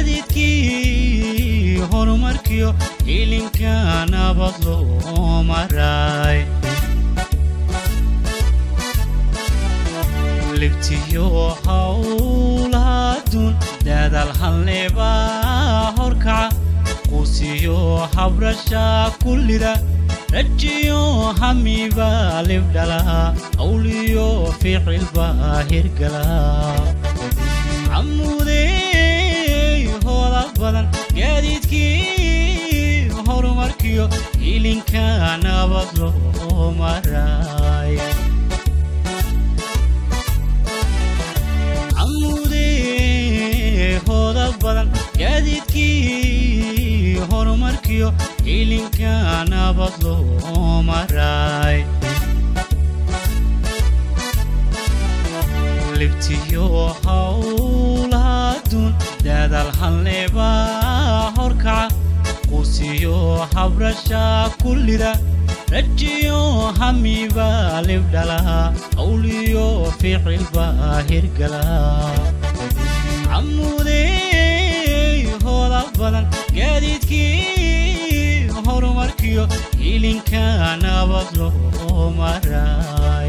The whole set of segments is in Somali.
gaadiidkii horumarkiyo ilinka nabad loo maray libtiyo hawlahaduun daadaal halneba horkaca quusiyo habrasha kullida rajiyo hamiba libdhala awliyo ficilba hirgala camuudey hooda badan gaadiidkii horumarkiyo ilinka nabad loo maray camuudey hooda badan gaadiidkii horumarkiyo ilinka nabad loo maray libtiyo hawlahaduun daadaal halneba horkaca quusiyo habrasha kullida rajiyo hamiba libdhala awliyo ficilba hirgala camuudey hooda badan gaadiidkii horumarkiyo ilinka nabad loo maray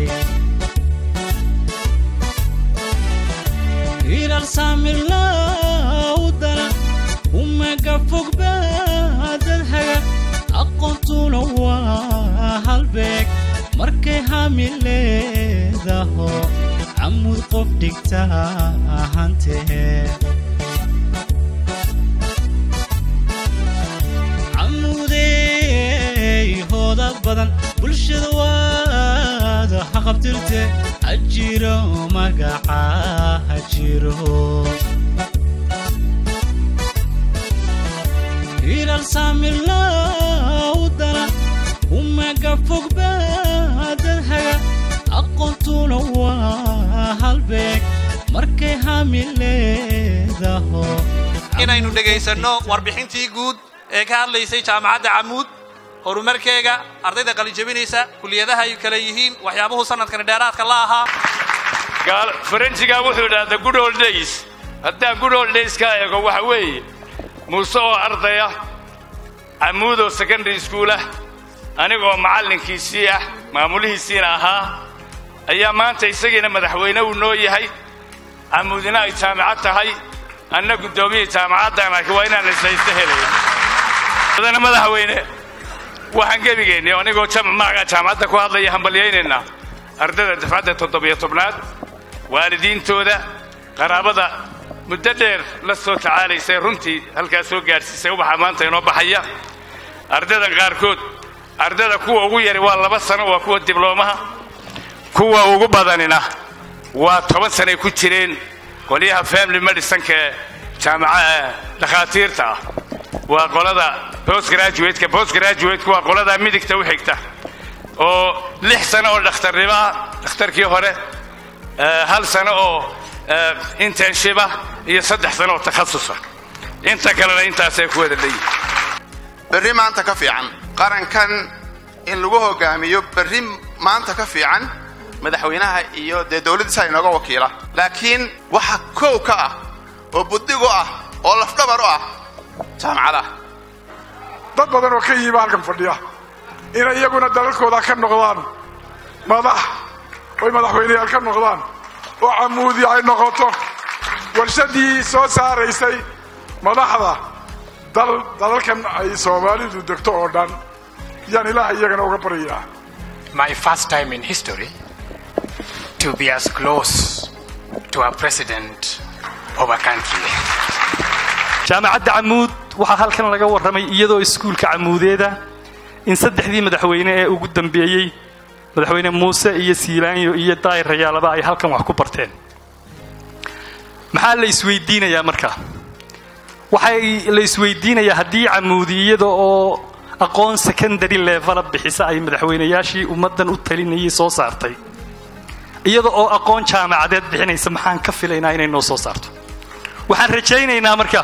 ilal saamirlawdana umaga fogba dad haga aqoontuna waa halbeeg markay hami leedaho camud qof dhigta ahantee camuudey hooda badan bulshada waada haqabtirte hajiro magaca hajiro ilal saamirlawdana umaga fogba dad haga aqoontuna waa halbeeg markay hami leedaho inaynu dhegaysanno warbixintii guud ee ka hadlaysay jaamacadda camuud horumarkeega ardayda qalijabinaysa kuliyadaha ay kale yihiin waxyaabuhu sanadkani dheeraadka la ahaa faranjiga wuxuu idhaha the good old days haddaan good old days ka eego waxa weeye muuse oo ardaya camuud oo secondary school ah anigoo macallinkiisii ah maamulihiisiina ahaa ayaa maanta isagiina madaxweyne uu noo yahay camuudina ay jaamacad tahay anna guddoomiyii jaamacaddan laakiin waa inaan islaysta helaya mudane madaxweyne waxaan gebigeenni anigoo magaca jaamacadda ku hadlaya hambalyaynaynaa ardayda dafcadda toddobiyo tobnaad waalidiintooda qaraabada muddo dheer la soo tacaalaysay runtii halkaas soo gaadhsiisay ubaxa maanta inoo baxaya ardaydan qaarkood ardayda kuwa ugu yari waa laba sano waa kuwa dibloomaha kuwa ugu badanina waa toban sanay ku jireen qolyaha family medicinka ee jaamaca dhakhaatiirta ah waa qolada postgraduateka postgraduateka waa qolada midigta u xigta oo lix sano oo dhakhtarnimo ah dhakhtarkii hore hal sano oo internship ah iyo saddex sano oo takhasusa inta kalena intaasay ku wada leeyihin berri maanta ka fiican qarankan in lagu hogaamiyo berri maanta ka fiican madaxweynaha iyo dee dowladdiisa inooga wakiila laakiin waxa kow ka ah oo buddigu ah oo lafdhabar u ah jaamacadaha dad badan oo ka yiiba halkan fadhiya inay iyaguna dalalkooda ka noqdaan madax oy madaxweyneyaal ka noqdaan oo camuudi ay noqoto warshadii soo saaraysay madaxda dalalkan ay soomaalidu degto oo dhan yaan ilaah iyagana uga baryayaa my first time in history to be as close to a president of a country. jaamacadda camuud waxaa halkan laga warramay iyadoo iskuulka camuudeeda in saddexdii madaxweyne ee ugu dambeeyey madaxweyne muuse iyo siilaanyo iyo daayir rayaalaba ay halkan wax ku barteen maxaa la isweydiinayaa marka waxay la isweydiinayaa haddii camuudi iyada oo aqoon secondary levela bixisa ay madaxweynayaashii ummaddan u talinayay soo saartay iyada oo aqoon jaamacadeed bixinaysa maxaan ka filaynaa inay noo soo saarto waxaan rajaynaynaa marka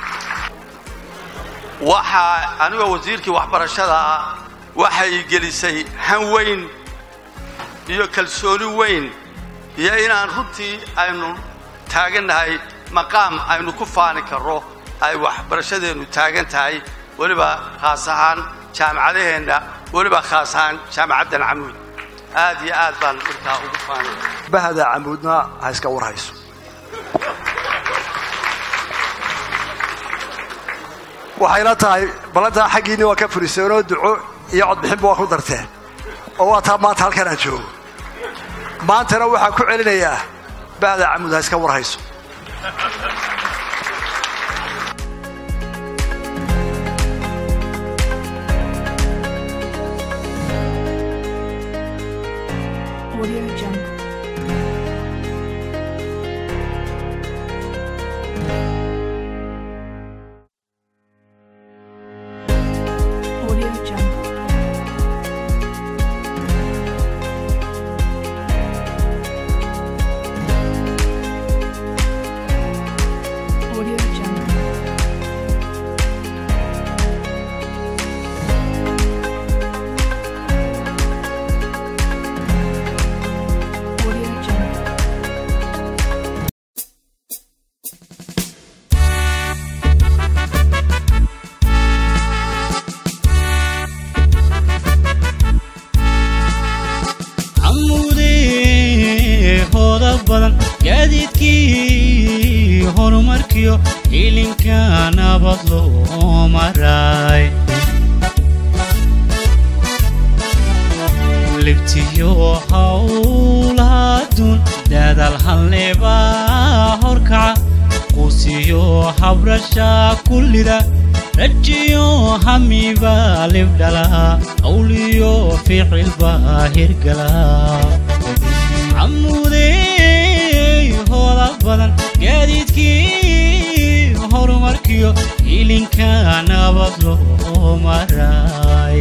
waxaa anigoo wasiirkii waxbarashada ah waxay gelisay han weyn iyo kalsooni weyn iyo inaan runtii aynu taagannahay maqaam aynu ku faani karro ay waxbarashadeennu taagan tahay weliba khaas ahaan jaamacadaheenna weliba khaas ahaan jaamacaddan camuud aad iyo aad baan markaa ugu faanaya bahda camuudna ha iska warhayso waxayla tahay ballantaa xaggiinni waa ka furiseenoo duco iyo codbixinba waa ku darteen oo waa taa maanta halkan aan joogo maantana waxaan ku celinayaa bahda camuud ha iska warhayso Audio Jungle. Audio Jungle. Audio Jungle. Audio Jungle. camuudee hooda badan gaadiidkii horumarkiyo hilinka nabad loo maray libtiyo hawlahaduun daadaal halneebaa horkaca quusiyo habrasha kullida rajiyo hamiba libdhala awliyo ficilba hirgala camuudey hooda badan gaadiidkii horumarkiyo hilinka nabad loo maray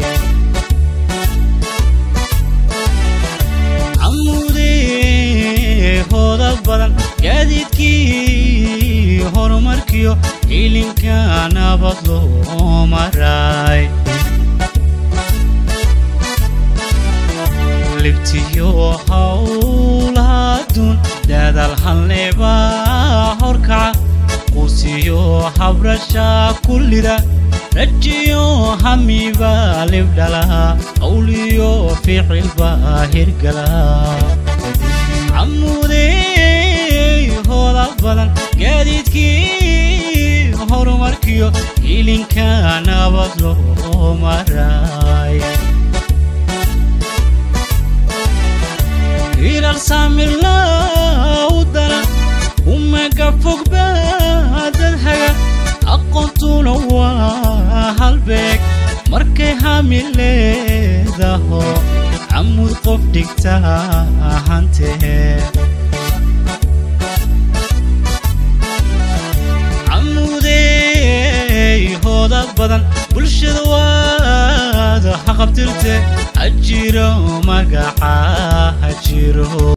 camuudee hooda badan gaadiidkii horumarkiyo hilinka nabad loo maray libtiyo hawlahaduun daadaal halneebaa horkaca quusiyo habrasha kullida rajiyo hamiba libdhala awliyo ficilba hirgala camuudey hooda badan gaadiidkii horumarkiyo hilinka nabad loo maray hirar saamirlawdana umaga fogbaadad haga aqoontuna waa halbeeg markay hami leedaho camud qof dhigta hantee camuudey hooda badan bulshada waada haqabtirte hajiro magaca hajiro